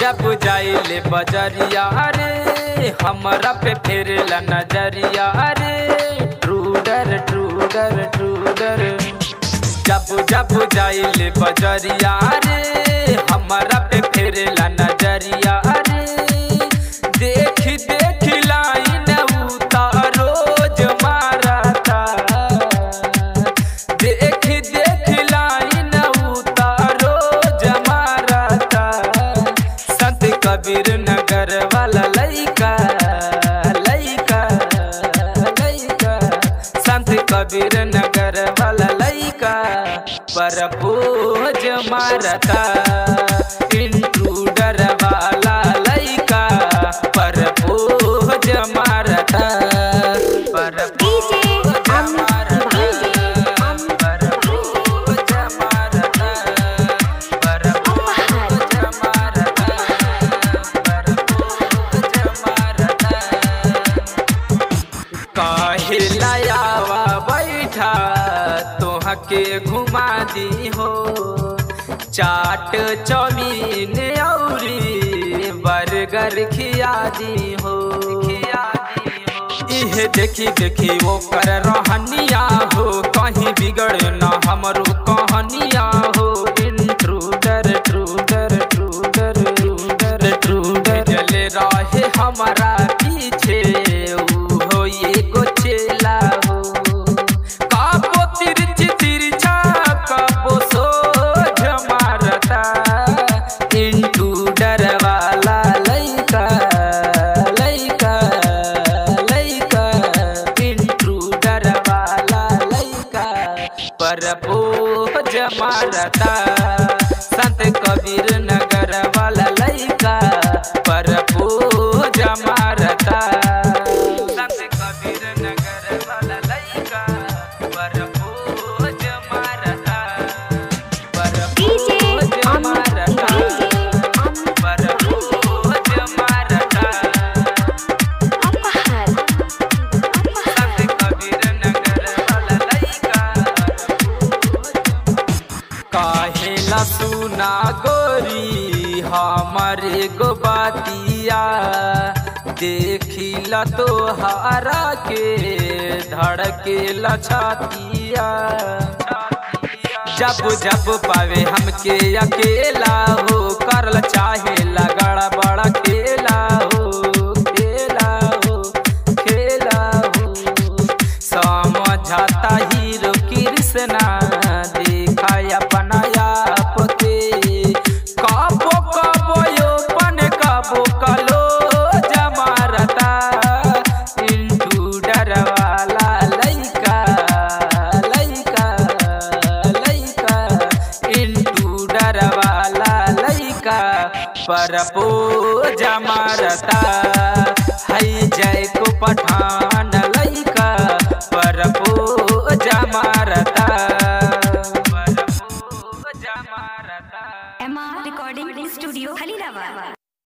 जब जाइले बजरिया रे हमरा पे फेरला नजरिया रे ट्रूडर ट्रूडर ट्रूडर जब जब जाइले बजरिया रे हमरा पे फेरला नजरिया रे देख देख लाइन उतार रोज मारता देख देख लाइन उतार रोज मारता संत कबीर नगर वाला लइका लइका लइका संत कबीर नगर वाला लइका पर बोझ मारता इंट्रूडर वाला लइका पर बोझ मारता पर DJ बोझ Amit मारता Diwali. पर बोझ मारता पर बोझ मारता पर बोझ मारता काहे लायावा बैठा तोहा के घुमा दी हो चाट चौमीन औरी बर्गर खिया दी हो इहे देखी देखी वो कर रहनिया हो कहीं बिगड़ न हमरो कहनिया हो इंट्रूडर ट्रूडर ट्रूडर ट्रूडर ट्रूडर चले रहे हमारा पीछे ऊ हो एगो चेला हो काबो तिरछ तिरछा काबो सोझ मारता इंट्रूडर वाला लइका लइका लइका इंट्रूडर वाला लइका पर बोझ मारता संत कबीर नगर वाला लइका पर बोझ मारता संत कबीर नगर वाला लइका पर बोझ मारता पर DJ बोझ Amit मारता Diwali. Amit पर बोझ मारता Apahar. संत कबीर नगर वाला लइका काहेला सुना गोरी हमारे गो बातिया देखिला तो हारा के धड़केला छातिया जब जब पावे हमके अकेला हो करल चाहे लगड़ा बड़ा खेला हो खेला हो खेला हो समझाता हीरो कृष्णा देखा अपना आप के कबो कबो योपन कबो कलो जमारता इंट्रूडर वाला लइका लइका लइका इंट्रूडर वाला लइका पर पो जमारता है जय को पठान